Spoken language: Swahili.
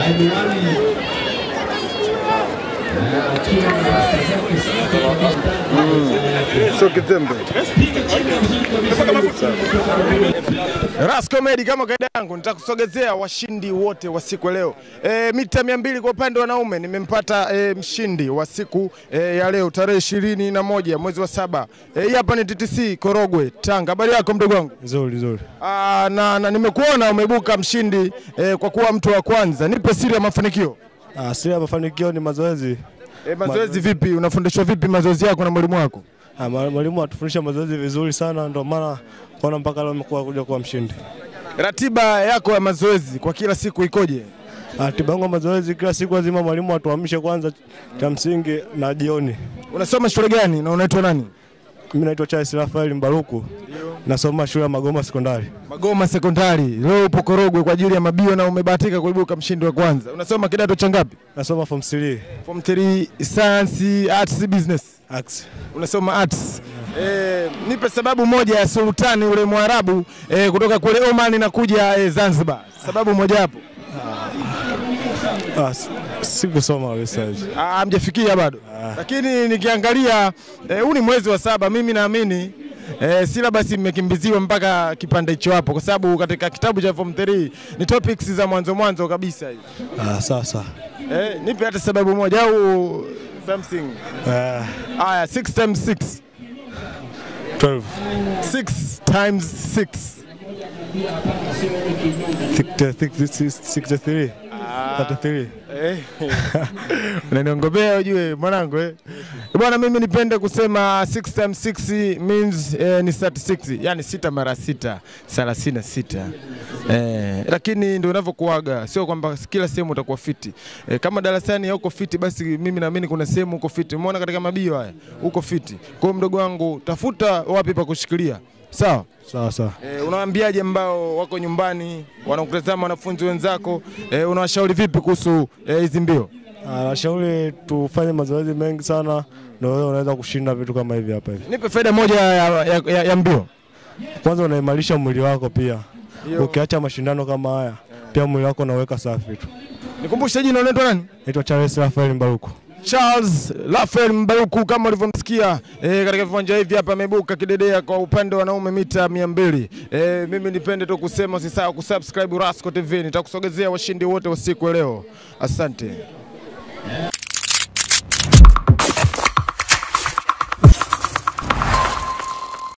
Sio kitembe. Ras Comedy kama kaida yangu nitakusogezea washindi wote wa siku ya leo. E, mita mia mbili kwa upande wa wanaume nimempata e, mshindi wa siku e, ya leo tarehe ishirini na moja mwezi wa saba. E, hii hapa ni TTC Korogwe Tanga. Habari yako mdogo wangu? Nzuri nzuri. Aa, na, na nimekuona umeibuka mshindi e, kwa kuwa mtu wa kwanza. Nipe siri ya mafanikio. Ah, siri ya mafanikio ni mazoezi. E, mazoezi vipi? Unafundishwa vipi mazoezi yako na mwalimu wako? Ah, ma- mwalimu atufundisha mazoezi vizuri sana, ndio maana kuona mpaka leo nimekuwa kuja kuwa mshindi. Ratiba yako ya mazoezi kwa kila siku ikoje? Ratiba yangu ya mazoezi kila siku lazima mwalimu atuamshe kwanza cha msingi na jioni. Unasoma shule gani na unaitwa nani? Mimi naitwa Charles Rafael Mbaruku. Nasoma shule ya Magoma Sekondari. Magoma Sekondari. Leo upo Korogwe kwa ajili ya mabio na umebahatika kuibuka mshindi wa kwanza. Unasoma kidato cha ngapi? Nasoma form 3 Form 3 Science, Arts, Business. Arts. Unasoma arts. Eh, nipe sababu moja ya sultani ule Mwarabu eh, kutoka kule Oman na kuja eh, Zanzibar. Sababu moja hapo. Ah, si- sikusoma kabisa hizo. Ah, Hamjafikia bado. Lakini nikiangalia eh, huu ni mwezi wa saba, mimi naamini eh, syllabus mmekimbiziwa mpaka kipande hicho hapo, kwa sababu katika kitabu cha form 3 ni topics za mwanzo mwanzo kabisa hizo. Ah, sasa. Eh, nipe hata sababu moja au something. Ah, Aya, 6 times 6. 12 6 times 6. 63 33 Eh. Unaniongopea ujue mwanangu eh. Bwana mimi nipende kusema 6 times 6 means eh, ni 36, yani sita mara sita, 36. Eh, lakini ndio unavyokuaga, sio kwamba kila sehemu utakuwa fiti. Eh, kama darasani hauko fiti basi mimi naamini kuna sehemu uko fiti. Umeona katika mabio haya uko fiti. Kwa hiyo mdogo wangu tafuta wapi pa kushikilia. Sawa? sawa sawa. E, unawaambiaje ambao wako nyumbani wanakutazama wanafunzi wenzako e, unawashauri vipi kuhusu eh, hizi mbio? Ah, Nashauri tufanye mazoezi mengi sana, ndio wewe unaweza kushinda vitu kama hivi hapa hivi. Nipe faida moja ya, ya, ya, ya mbio. Kwanza unaimarisha mwili wako pia, Hiyo. ukiacha mashindano kama haya pia mwili wako unaweka safi tu. Nikumbushe jina unaitwa nani? Naitwa Charles Rafael Mbaruku. Charles Rafael Mbaruku kama ulivyomsikia e, katika viwanja hivi hapa ameibuka kidedea kwa upande wa wanaume mita mia mbili. E, mimi nipende tu kusema usisahau kusubscribe Rasco TV, nitakusogezea washindi wote wa siku ya leo. Asante.